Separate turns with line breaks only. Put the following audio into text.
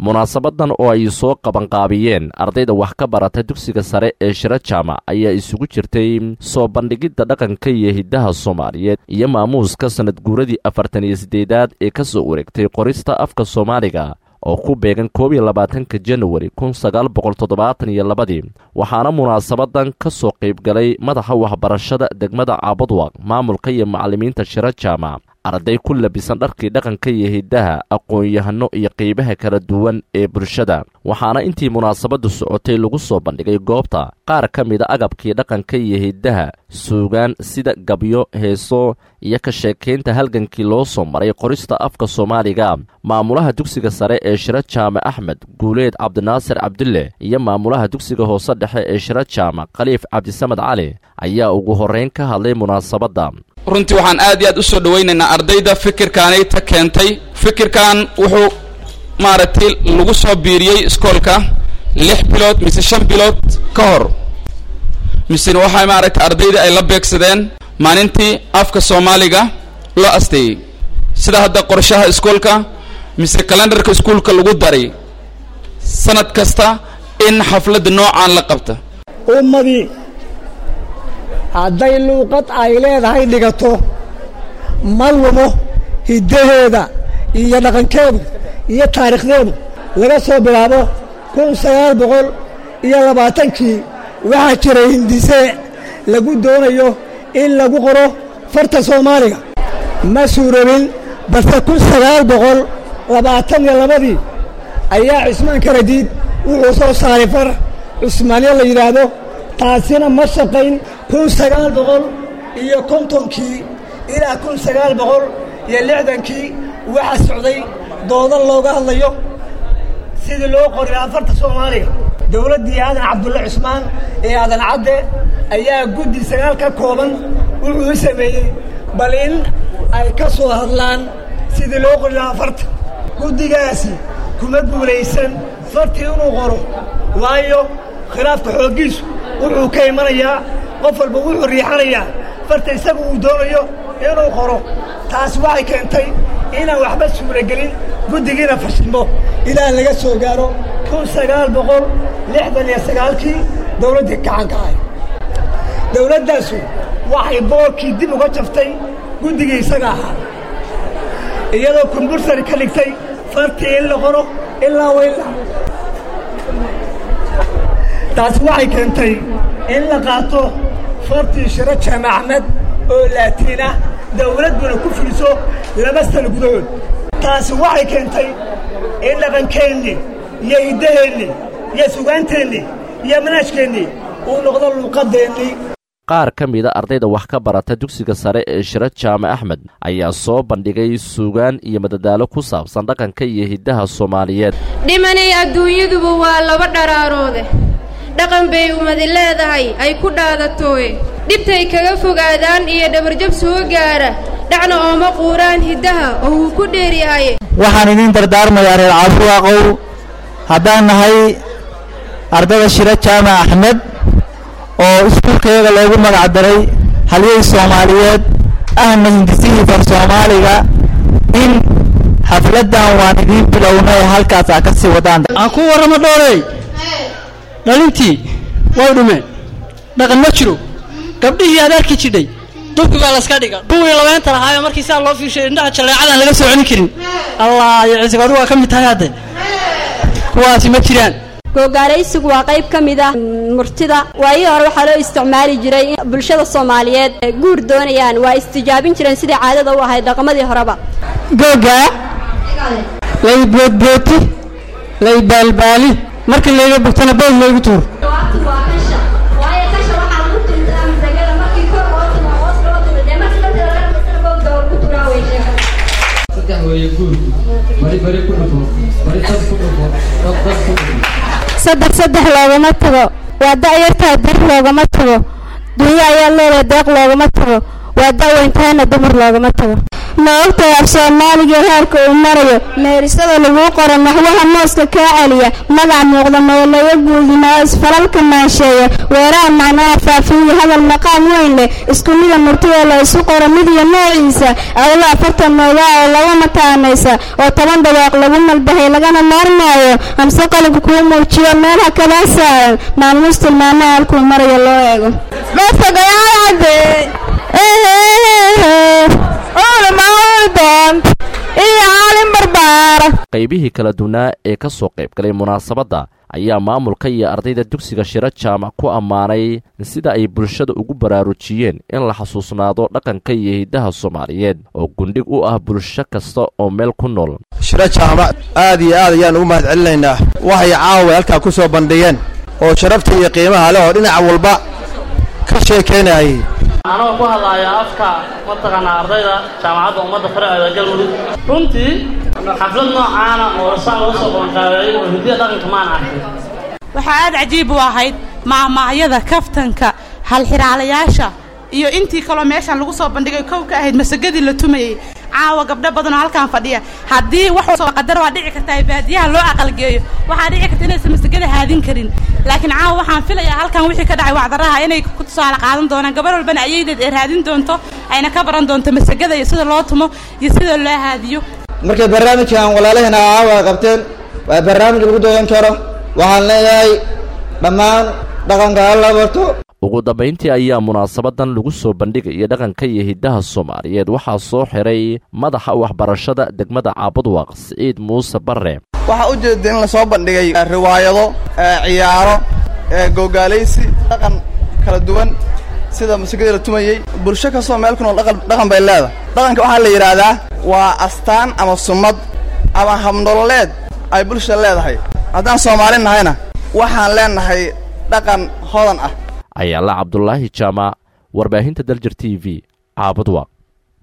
munaasabadan oo ay soo qabanqaabiyeen ardayda wax ka barata dugsiga sare ee shiro jaamac ayaa isugu jirtay soo bandhigidda dhaqanka iyo hiddaha soomaaliyeed iyo maamuuska sanad guuradii afartan iyo siddeedaad ee ka soo wareegtay qorista afka soomaaliga oo ku beegan koob iyo labaatanka januari kun sagaal boqol toddobaatan iyo labadii waxaana munaasabadan ka soo qaybgalay madaxa waxbarashada degmada caabadwaq maamulka iyo macallimiinta shiro jaamac arday ku labisan dharkii dhaqanka iyo hiddaha aqoon-yahano iyo qeybaha kala duwan ee bulshada waxaana intii munaasabaddu socotay lagu soo bandhigay goobta qaar ka mida agabkii dhaqanka iyo hiddaha suugaan sida gabyo heeso iyo ka sheekaynta halgankii loo soo maray qorista afka soomaaliga maamulaha dugsiga sare ee shiro jaamac axmed guuleed cabdinaasir cabdulle iyo maamulaha dugsiga hoose dhexe ee shiro jaamac khaliif cabdisamed cali ayaa ugu horrayn ka hadlay munaasabadda
runtii waxaan aad iyo aad u soo dhawaynaynaa ardayda fikirkaanayta keentay fikirkan wuxuu maaragtay lagu soo biiriyey iskoolka lix bilood mise shan bilood ka hor misena waxaa maaragtay ardayda ay la beegsadeen maalintii afka soomaaliga loo asteeyey sida hadda qorshaha iskoolka mise kalendarka iskuolka lagu daray sanad kasta in xafladda noocaan la qabta
ummadii hadday luuqad ay leedahay dhigato ma lumo hiddaheeda iyo dhaqankeedu iyo taariikhdeedu laga soo bilaabo kun sagaal boqol iyo labaatankii waxaa jiray hindise lagu doonayo in lagu qoro farta soomaaliga ma suurobin balse kun sagaal boqol labaatan iyo labadii ayaa cismaan karadiid wuxuu soo saaray far cusmaanyo la yidhaahdo taasina ma shaqayn kun sagaal boqol iyo kontonkii ilaa kun sagaal boqol iyo lixdankii waxaa socday dooda looga hadlayo sidii loo qori lahaa farta soomaaliga dowladdii aadan cabdulle cusmaan ee aadan cadde ayaa guddi sagaal ka kooban wuxuu u sameeyey bal in ay ka soo hadlaan sidii loo qori lahaa farta guddigaasi kuma guulaysan fartii inuu qoro waayo khilaafka xooggiisu wuxuu ka imanayaa qof walba wuxuu riixanayaa farta isagu uu doonayo inuu qoro taas waxay keentay inaan waxba suuragelin guddigiina fashilmo ilaa laga soo gaaro kun sagaal boqol lixdan iyo sagaalkii dawladdii gacanka ahay dawladdaasu waxay boorkii dib uga jaftay guddigii isaga ahaa iyadoo kumbursari ka dhigtay fartii in la qoro ilaa wailaa taasi waxay keentay in la qaato fartii shiro jaamac axmed oo laatiin ah dawladduna ku fuliso laba sano gudahood taasi waxay keentay in dhaqankeennii iyo hiddaheennii iyo sugaanteennii iyo manaajkeennii uu noqdo luuqadeennii
qaar ka mida ardayda wax ka barata dugsiga sare ee shiro jaamac axmed ayaa soo bandhigay suugaan iyo madadaalo ku saabsan dhaqanka iyo hiddaha soomaaliyeed
dhimanay adduunyaduba waa laba dharaaroode dhaqan bay umadi leedahay ay ku dhaadatooye dhibtay kaga fogaadaan iyo dhabarjab soo gaara dhacna ooma quuraan hiddaha oo wuu ku dheeryahaye
waxaan idiin dardaarmayaa reer caafiwaaqow haddaan nahay ardada shiro jaamac axmed oo iskuulkayaga loogu magac daray halyey soomaaliyeed ahna hindisihii far soomaaliga in xafladdan waan idiin bilownay halkaas aa ka sii wadaan
aan ku warramo dhooley dhalintii way dhumeen dhaqan ma jiro gabdhihii aad arki jidhay dubki baa layska dhiga kuwii labeenta lahaayo markii sidaa loo fiishay indhaha jaleecadaan laga soo celin karin allah iyo ciisiga adigu waa ka mid tahay hadde kuwaasi ma jiraan
googaalaysigu waa qayb ka mid ah murtida waayihii hore waxaa loo isticmaali jiray in bulshada soomaaliyeed guur doonayaan waa istijaabin jireen sidai caadada u ahayd dhaqamadii horeba
googaa lay boodbooti lay baalbaali markii layga bogtana bood laygu tuur
saddex saddex loogama tago waa da'yartaa dar loogama tago dunyo ayaa leedahay deeq loogama tago waa da'weyntaana dumar loogama tago ma ogtahay af soomaaliga heerka uu marayo meerisada laguu qoro naxwaha mooska kaa celiya magac muuqda meelayo guudinaa isfalalka maansheeya weeraha macnaha faafiya hadal maqaam weyn leh isku mida murtida la isu qoro mid iyo noociisa adala afartan noogaa oo laba mataanaysa oo toban dawaaq lagu malbahay lagana maarmaayo amse qalabka kuu muujiyo meel ha kadaa saaran maalmuus tilmaamaha halkuu marayo loo eego
qaybihii kala duwnaa ee ka soo qaybgalay munaasabadda ayaa maamulka iyo ardayda dugsiga shiro jaamac ku ammaanay sida ay bulshada ugu baraarujiyeen in la xasuusnaado dhaqanka iyo hiddaha soomaaliyeed oo gundhig u ah bulsho kasta oo meel ku nool
shiro jaamac aad iyo aad ayaan ugu mahad celinaynaa waxay caawa halkaa ku soo bandhigeen oo sharafta iyo qiimaha leh oo dhinac walba ka sheekaynayay
anoo ku hadlaaya afka mataqaanaa ardayda jaamacadda ummadda faraceeda galmudug runtii xaflad noocaana oo rasaan lagu soo qoonqaabeeyey oo hidiya dhaqanka maan arkin
waxaa aad cajiib u ahayd maahmaahyada kaftanka halxiraalayaasha iyo intii kaloo meeshaan lagu soo bandhigay kow ka ahayd masagadii la tumayey caawa gabdho badanoo halkaan fadhiya haddii wax qadar waa dhici kartaa baadiyaha loo aqalgeeyo waxaa dhici karta inaysan masagada haadin karin laakiin caawa waxaan filayaa halkan wixii ka dhacay wacdaraha inay ku tusaale qaadan doonaan gabar walbana ayaydeed ay raadin doonto ayna ka baran doonto masagada iyo sida loo tumo iyo sida loo haadiyo
markay barnaamijkan walaalaheena caawa qabteen waa barnaamij lagu doodan karo waxaan leeyahay dhammaan dhaqanka hala barto
ugu dambayntii ayaa munaasabadan lagu soo bandhigaya dhaqanka iyo hiddaha soomaaliyeed waxaa soo xiray madaxa waxbarashada degmada caabudwaaq siciid muuse barre
waxaa u jeeda in lasoo bandhigay riwaayado ciyaaro googaalaysi dhaqan kala duwan sida musikadii la tumayey bulsho kastoo meel ku nool dhaqan bay leedahay dhaqanka waxaa la yidhaahdaa waa astaan ama summad ama habnololeed ay bulsha leedahay haddaan soomaali nahayna waxaan leenahay dhaqan hodan ah
ayaala cabdulaahi jaamac warbaahinta daljir t v caabudwaaq